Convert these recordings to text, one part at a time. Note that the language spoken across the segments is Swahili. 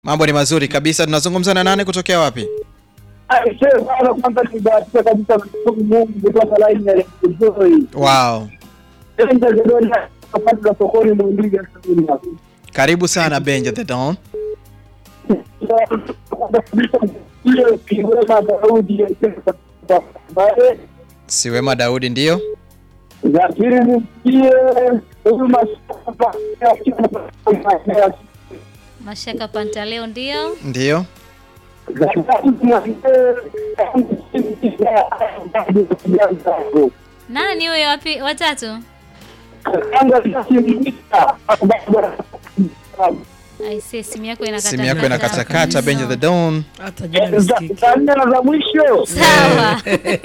Mambo ni mazuri kabisa. Tunazungumza na nane kutokea wapi? Aisee, bwana, kwanza nibahatika kabisa kumshukuru Mungu kutoka line ya Joy. Wow. Enda Zedoni wakati la sokoni Mwandiga sabini hapo. Karibu sana Benja the Don. Kwanza kabisa ile kiwema Daudi ya baadaye Siwema Daudi ndio. za pili nimsikie huyu masaba ya Mashaka Pantaleo ndio. Ndio. za tatu nimsikie Nani huyo wapi watatu? Aisee, simu yako inakata. Simu yako inakatakata Benja the Don. hata jina lisikiki. za nne na za mwisho Sawa.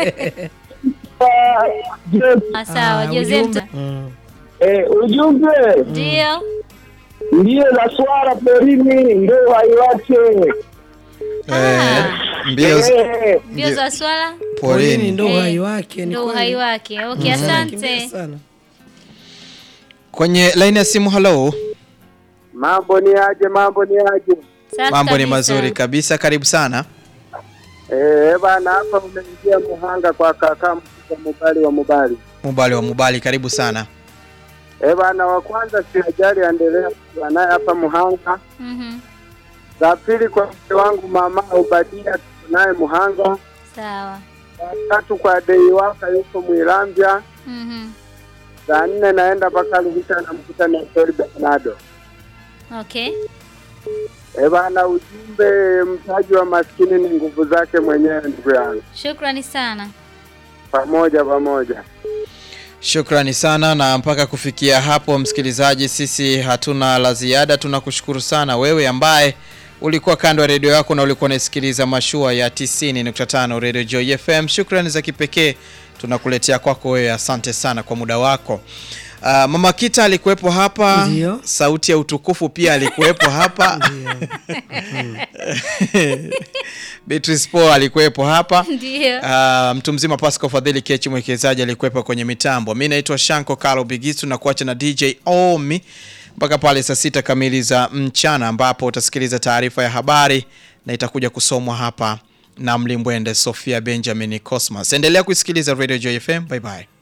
Je, Ah, Sawa, Ah, Jose ujumbe. mta. Mm. eh, ujumbe Ndio. mbio za swara porini ndio hai wake Eh, mbio z- Eh, Mbio za swala Porini porini. ndo Eh, uhai wake, ni ndio kweli. uhai wake. Okay, Anakimbia asante. sana. Kwenye line ya simu hello. mambo ni aje mambo ni aje Safi Mambo ni kabisa. mazuri kabisa. Karibu sana. eh bana hapa umeingia muhanga kwa kaka mkubwa mubali wa mubali Mubali wa Mubali karibu sana. eh bana wa kwanza si ajali endelea kuwa naye hapa muhanga Mhm. za pili kwa mke wangu mama ubadia tuko naye muhanga Sawa. za tatu kwa dei waka yuko mwilambya Mhm. za nne naenda mpaka Luhita namkuta na Tori Bernardo. Okay. Eh bana, ujumbe mtaji wa maskini ni nguvu zake mwenyewe, ndugu yangu. Shukrani sana. Pamoja pamoja. Shukrani sana na mpaka kufikia hapo msikilizaji, sisi hatuna la ziada. Tunakushukuru sana wewe ambaye ulikuwa kando ya redio yako na ulikuwa unasikiliza mashua ya 90.5 Radio Joy FM. Shukrani za kipekee tunakuletea kwako wewe, asante sana kwa muda wako. Uh, Mama Kita alikuwepo hapa, Ndio. sauti ya utukufu pia alikuwepo hapa. Beatrice Paul alikuwepo hapa. Ndio. Uh, mtu mzima Pascal Fadhili Kechi mwekezaji alikuwepo kwenye mitambo. Mi naitwa Shanko Kalo Bigisu na kuacha na DJ Omi mpaka pale saa sita kamili za mchana ambapo utasikiliza taarifa ya habari na itakuja kusomwa hapa na mlimbwende Sofia Benjamin Cosmas. Endelea kuisikiliza Radio Joy FM. Bye bye.